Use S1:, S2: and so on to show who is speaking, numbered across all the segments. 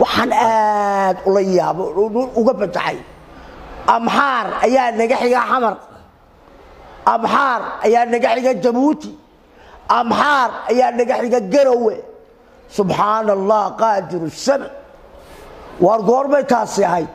S1: waxaan aad ula yaabo uga fajaxay amxaar ayaa naga xiga xamar amxaar ayaa naga xiga jabuuti amxaar ayaa naga xiga garowe subxaana allah qaadiru samc waar goorbay taasi ahayd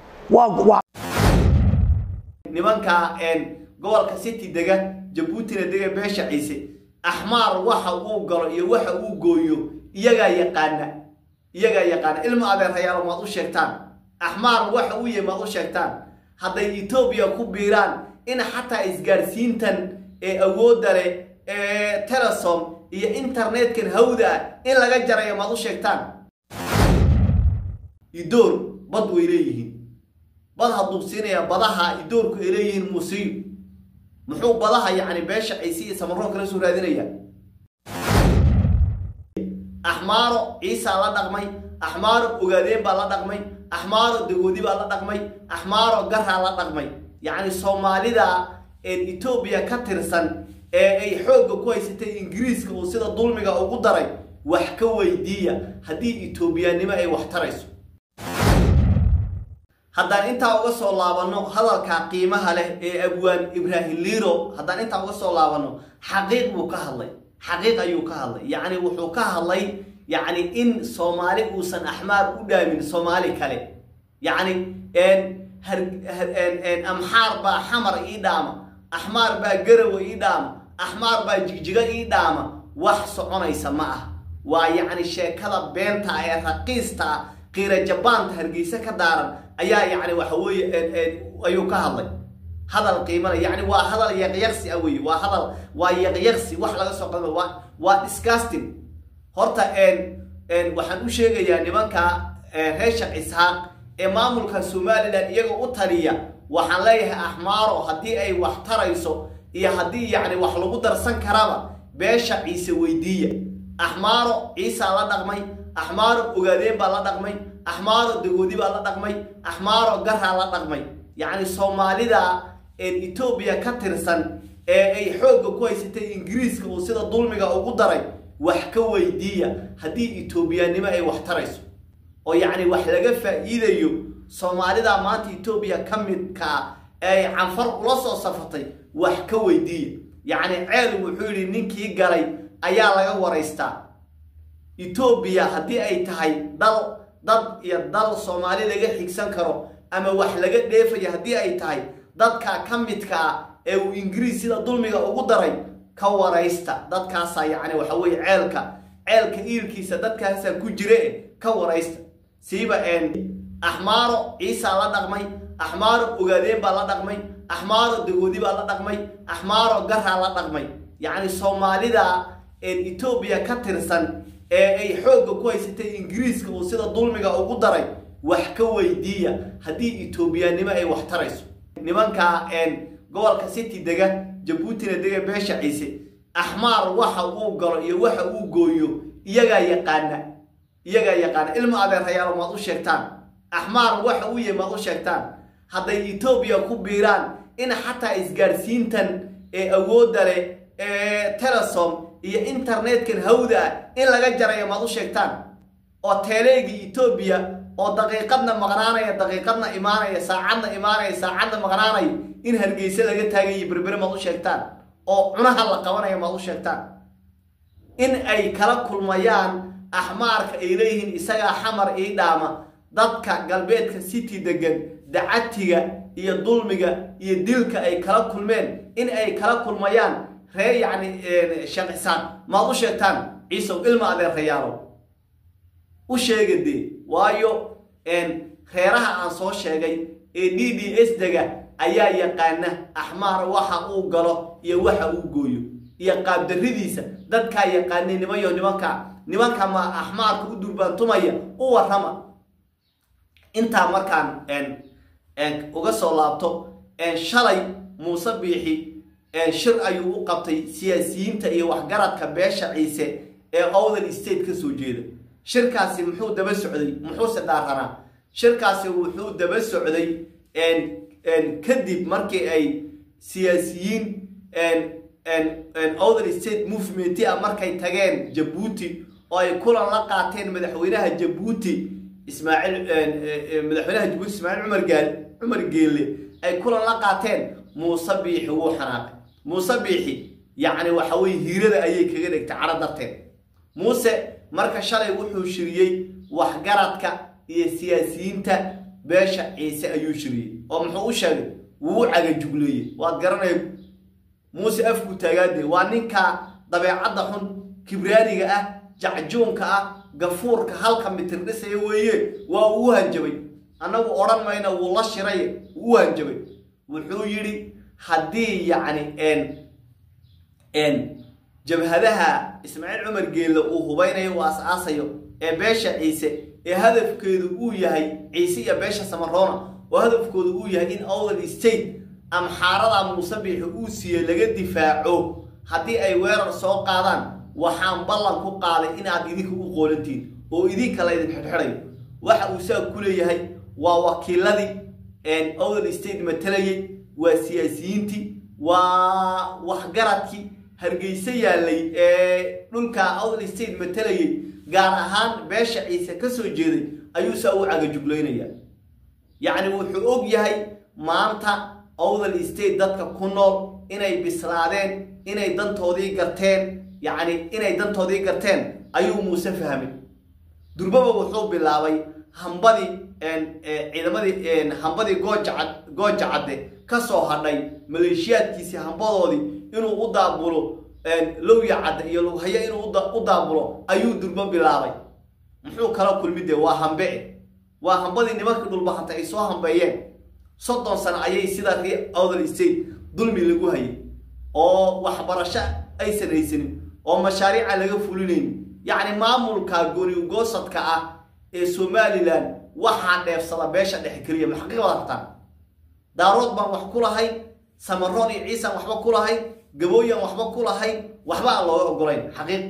S2: nimanka gobolka city dega jabuutina dega beesha ciise axmaar waxa uu galo iyo waxa uu gooyo iyagaa yaqaana iyagaa yaqaana ilma adeerayaalo maad u sheegtaan axmaar waxa uu yahay maad u sheegtaan hadday etoobiya ku biiraan in xataa isgaarsiintan ee awoodda leh ee telesom iyo internetkan hawda ah in laga jarayo maad u sheegtaan idoor bad way leeyihiin bad hadduu siinayaa badaha idoorku ay leeyihiin muusiyo muxuu badaha yacni beesha ciise iyo samaroon kala soo raadinaya axmaaro ciisaa la dhaqmay axmaaro ogaadeen baa la dhaqmay axmaaro dagoodi baa la dhaqmay axmaaro garaa la dhaqmay yacni soomaalida etoobiya ka tirsan ee ay xoogga ku haysatay ingiriiska uu sida dulmiga ugu daray wax ka weydiiya haddii etoobiyaannimo ay wax tarayso haddaan intaa uga soo laabanno hadalka qiimaha leh ee abwaan ibraahim liiro haddaan intaa uga soo laabanno xaqiiq buu ka hadlay xaqiiq ayuu ka hadlay yacni wuxuu ka hadlay yacni in soomaali uusan axmaar u dhaamin soomaali kale yacni amxaar baa xamar ii dhaama axmaar baa garawa ii dhaama axmaar baa jigjiga ii dhaama wax soconaysa ma ah waa yacni sheekada beenta ah ee raqiista ah qiira jabaanta hargeysa ka daaran ayaa yacni waxa weeye ayuu ka hadlay hadal qiimale yacni waa hadal yaqyaqsi ah weye waa hadal waa yaqyaqsi wax laga soo qadma waa waa disgusting horta waxaan u sheegayaa nimanka reeshak isxaaq ee maamulka somalilan iyaga u taliya waxaan leeyahay axmaaro haddii ay wax tarayso iyo haddii yacni wax lagu darsan karaba beesha ciise weydiiya axmaaro ciisaa la dhaqmay axmaaro ogaadeen baa la dhaqmay axmaaro dagoodi baa la dhaqmay axmaaro garaa la dhaqmay yacni soomaalida etoobiya ka tirsan ee ay xoogga ku haysatay ingiriiska uu sida dulmiga ugu daray wax ka weydiiya haddii etoobiyaannimo ay wax tarayso oo yacni wax laga faa'iidayo soomaalida maanta etoobiya ka midkaa ee ay canfar ula soo safatay wax ka weydiiya yacni ceel wuxuu yidhi ninkii galay ayaa laga waraystaa etoobiya haddii ay tahay dal dad iyo dal soomaali laga xigsan karo ama wax laga dheefaya haddii ay tahay dadka ka midka ah ee uu ingiriis sida dulmiga ugu daray ka waraysta dadkaasaa yacni waxa weeye ceelka ceelka iilkiisa dadkaasaa ku jire ka waraysta siiba axmaaro ciisaa la dhaqmay axmaaro ogaadeen baa la dhaqmay axmaaro dagoodi baa la dhaqmay axmaaro garaa la dhaqmay yacni soomaalida etoobiya ka tirsan ee ay xoogga ku haysatay ingiriiska uu sida dulmiga ugu daray wax ka weydiiya haddii etoobiyaannimo ay wax tarayso nimanka gobolka city dega jabuutina dega beesha ciise axmaar waxa uu galo iyo waxa uu gooyo iyagaa yaqaana iyagaa yaqaana ilma adeerayaalo maad u sheegtaan axmaar waxa uu yahay maad u sheegtaan hadday etoobiya ku biiraan in xataa isgaarsiintan ee awoodda leh ee telesom iyo internetkan hawda ah in laga jarayo maad u sheegtaan oo teeleegii etoobiya oo daqiiqadna maqnaanaya daqiiqadna imaanaya saacadna imaanaya saacadna maqnaanaya in hargeysa laga taagayo berbere maad u sheegtaan oo cunaha la qabanaya maad u sheegtaan in ay kala kulmayaan axmaarka ay leeyihiin isagaa xamar ii dhaama dadka galbeedka city degan dacatiga iyo dulmiga iyo dilka ay kala kulmeen in ay kala kulmayaan ree yacni shaqisaan maad u sheegtaan ciisow ilma adeerayaalo u sheega dee waayo reeraha aan soo sheegay ee d d s dega ayaa yaqaana axmaar waxa uu galo iyo waxa uu gooyo iyo qaabdarridiisa dadkaa yaqaanay nimayo nimanka nimanka ma axmaarka u durbaantumaya u warrama intaa markaan uga soo laabto shalay muuse biixi shir ayuu u qabtay siyaasiyiinta iyo waxgaradka beesha ciise ee owdal state ka soo jeeda shirkaasi muxuu daba socday muxuuse dhaaranaa shirkaasi wuxuu daba socday kadib markii ay siyaasiyiin other state movement ah markay tageen jabuuti oo ay kulan la qaateen madaxweynaha jabuuti ismaaciil madaxweynaha jabuuti ismaaciil cumar gaal cumar geelle ay kulan la qaateen muuse biixi wuu xanaaqay muuse biixi yacni waxa weye hiirada ayay kaga dhigtay caro darteed muuse marka shalay wuxuu shiriyey waxgaradka iyo siyaasiyiinta beesha ciise ayuu shiriyey oo muxuu u sheegay wuu u cagajugleeyey waad garanaya muuse afku taagaade waa ninka dabeecadda xun kibraaniga ah jacjuunka ah gafuurka halka mitir dhisaya weeye waa uu hanjabay annagu odhan mayna wuu la shiray wuu u hanjabay wuxuu yidhi haddii yacni n n jabhadaha ismaaciil cumar geelle uu hubaynayo uu as-aasayo ee beesha ciise ee hadafkeedu uu yahay ciise iyo beesha samaroona oo hadafkoodu uu yahay in owdal state amxaarada muuse biixi uu siiyey laga difaaco haddii ay weerar soo qaadaan waxaan ballan ku qaaday inaad idinka u qoolantiin oo idinka laydin xidhxidhayo waxa uu saa ku leeyahay waa wakiiladii owdal state matalayay waa siyaasiyiintii waa waxgaradkii hargeyse yaalay ee dhulka owdal state matalayay gaar ahaan beesha ciise ka soo jeeday ayuu saa u cagajuglaynaya yacni wuxuu og yahay maanta owdal state dadka ku nool inay bislaadeen inay dantoodii garteen yacni inay dantoodii garteen ayuu muuse fahmay durbaba wuxuu bilaabay hambadii ciidamadii hambadii goojacad gooja cadde ka soo hadhay maleeshiyaadkiisii hambadoodii inuu u daabulo lowya cadde iyo lughaye inuu u daabulo ayuu durbo bilaabay muxuu kala kulmidee waa hambe waa hambadii nimankii dhulbahantay ay soo hambeeyeen soddon sano ayay sida ree owdal state dulmi lagu hayay oo waxbarasho aysan haysanin oo mashaariica laga fulinaynin yacni maamulka goonigoosadka ah ee somalilan waxaa dheefsada beesha dhexe keliya ma xaqiiqada rabtaan daarood baan wax ku lahayn samaroon iyo ciisaan waxba ku lahayn gabooyan waxba ku lahayn waxba aan looga ogolayn xaqiiq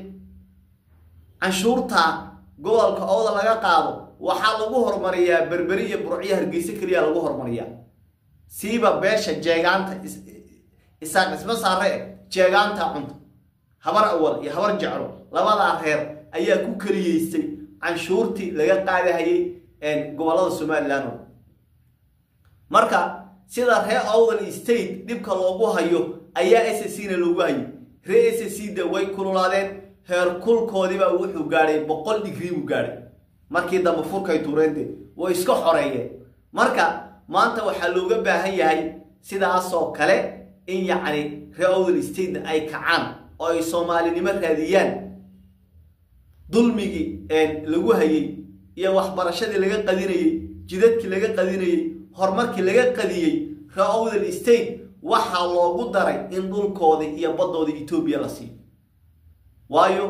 S2: canshuurta gobolka ooda laga qaado waxaa lagu horumariyaa berberi iyo burciyo hargeyse keliya lagu horumariyaa siiba beesha jeegaanta isaaq isma saare jeegaanta cunta habar awal iyo habar jeclo labadaa reer ayaa ku keliyeystay canshuurtii laga qaadahayay gobollada somalilan oo marka sida ree owdal state dhibka loogu hayo ayaa s c na loogu hayay ree s c da way kululaadeen heer kulkoodiibaa wuxuu gaadhay boqol digrii buu gaadhay markii dambe furkay tuureende way iska xoreeyeen marka maanta waxaa looga baahan yahay sidaasoo kale in yacni ree owdal statena ay kacaan oo ay soomaalinimo raadiyaan dulmigii lagu hayey iyo waxbarashadii laga qadinayey jidadkii laga qadinayey horumarkii laga qadiyey ree owdal state waxaa loogu daray in dhulkoodii iyo baddoodii etoobiya la siiyo waayo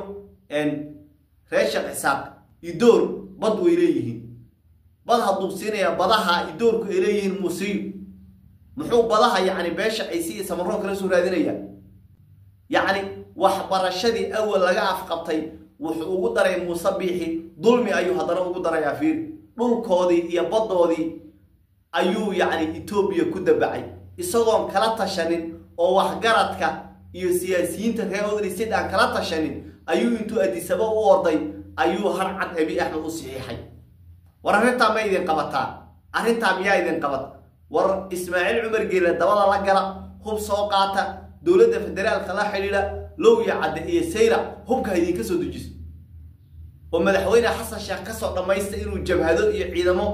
S2: ree sheekh isaaq idoor bad way leeyihiin bad hadduu siinayaa badaha idoorku ay leeyihiin muusiyo muxuu badaha yacni beesha ciise iyo samaroon kala soo raadinayaa yacni waxbarashadii awal laga afqabtay wuxuu ugu daray muuse biixi dulmi ayuu haddana ugu darayaa fiiri dhulkoodii iyo baddoodii ayuu yacni etoobiya ku dabacay isagoon kala tashanin oo waxgaradka iyo siyaasiyiinta reer odristed aan kala tashanin ayuu intuu adisaba u orday ayuu har cad abi axmed u saxiixay war arrintaa ma idin qabataa arrintaa miyaa idin qabat war ismaaciil cumar geele dabada la gala hub soo qaata dowladda federaalka la xidhiidha lowya cadde iyo sayra hubka ha idinka soo dejiso oo madaxweyne xasan sheekh kasoo dhammaysta inuu jabhado iyo ciidamo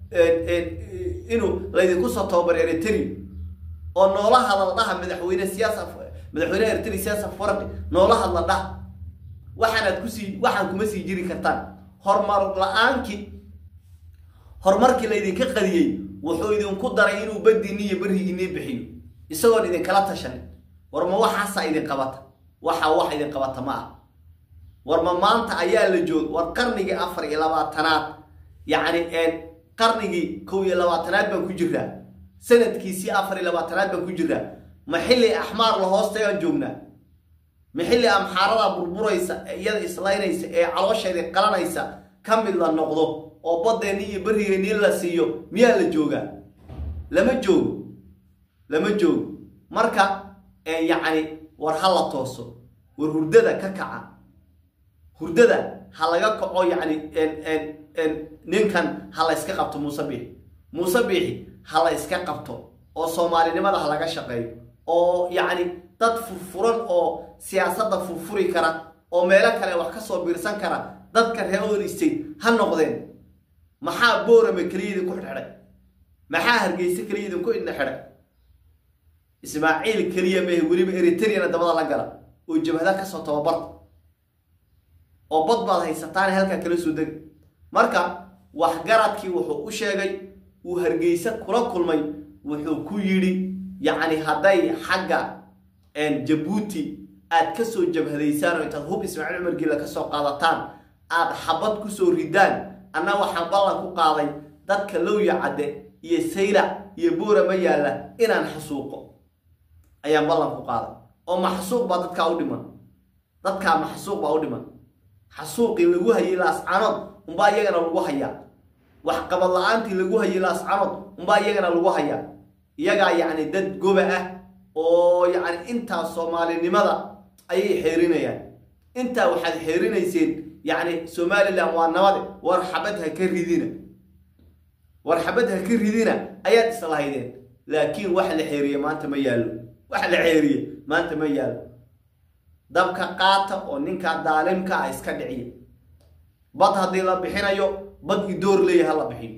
S2: inuu laydinku soo tababar eritri oo noola hadla dhaha madaxweyne siyaasa madaxweyne eritri siyaasa farqi noola hadla dhaha waxaanaad kusii waxaan kuma sii jiri kartaan horumar la-aankii horumarkii laydinka qadiyey wuxuu idinku daray inuu badiini iyo berigiinii bixiyo isagoon idinkala tashanin war ma waxaasaa idin qabata waxaa wax idin qabata ma ah war ma maanta ayaa la joog war qarnigii afar iyo labaatanaad yacni qarnigii kow iyo labaatanaad baan ku jiraa sanadkiisii afar iyo labaatanaad baan ku jiraa ma xilli axmaar la hoostayaan joognaa ma xilli amxaarada burburaysa iyada islaynaysa ee caloosheedii qalanaysa ka mid la noqdo oo baddeenni iyo berrigeennii la siiyo miyaa la joogaa lama joogo lama joogo marka yacni war ha la tooso war hurdada ka kaca hurdada ha laga kaco yacni ninkan ha la yska qabto muuse biixi muuse biixi ha la yska qabto oo soomaalinimada ha laga shaqeeyo oo yacni dad furfuran oo siyaasadda furfuri kara oo meelo kale wax ka soo biirsan kara dadka reer oil state ha noqdeen maxaa boorame keliya idinku xidhxidhay maxaa hargeyse keliya idinku idna xidhay ismaaciil keliya mehe weliba eritreyana dabada la gala oo jabhada kasoo tababarta oo bad baad haysataan halkaa kala soo dega marka waxgaradkii wuxuu u sheegay uu hargeyse kula kulmay wuxuu ku yidhi yacni hadday xagga jabuuti aad kasoo jabhadaysaan oo intaad hub ismaaciil cumar giila kasoo qaadataan aad xabad kusoo ridaan anna waxaan ballan ku qaaday dadka lowya cadde iyo saylac iyo buura ma yaalla inaan xasuuqo ayaan ballan ku qaaday oo maxsuuq baa dadkaa u dhiman dadkaa maxsuuq baa u dhiman xasuuqii lagu hayay laascanood unbaa iyagana lagu hayaa waxqabad la-aantii lagu hayay laascanood unbaa iyagana lagu hayaa iyagaa yacni dad goba ah oo yacni intaa soomaalinimada ayay xeerinayaan intaa waxaad xeerinayseen yacni somalilan waa nabade war xabad ha ka ridina war xabad ha ka ridina ayaad islahaydeen laakiin wax la xeeriye maanta ma yaallo wax la xeeriye maanta ma yaallo dabka qaata oo ninkaa daalimka ah iska dhiciya bad haddii la bixinayo bad idoor leeyahay ha la bixiyo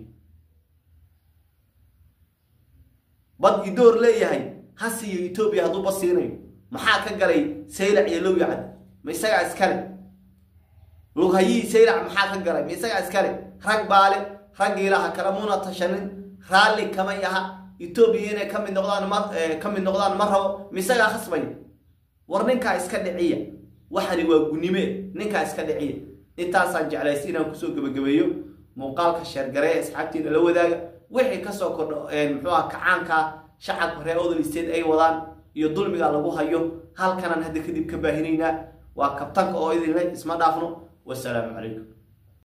S2: bad idoor leeyahay ha siiyo etoobiya hadduu bad siinayo maxaa ka galay saylac iyo lowya cad ma isagaa iskale lughayii saylac maxaa ka galay ma isagaa iskale rag baale raggiilaha kale muna tashanin raalli kamay aha etoobiya inay ka mid noqdaan ma ka mid noqdaan ma rabo ma isagaa khasbaya war ninkaa iska dhiciya waxani waa gunime ninkaa iska dhiciya intaasaan jeclaysa inaan kusoo gebagabeeyo muuqaalka sheergaree asxaabtiina la wadaaga wixii kasoo kordho muxuu ah kacaanka shacabka reer odol state ay wadaan iyo dulmiga lagu hayo halkanaan hadda kadib ka baahinaynaa waa kabtanka oo idinle isma dhaafno wasalaamu calaykum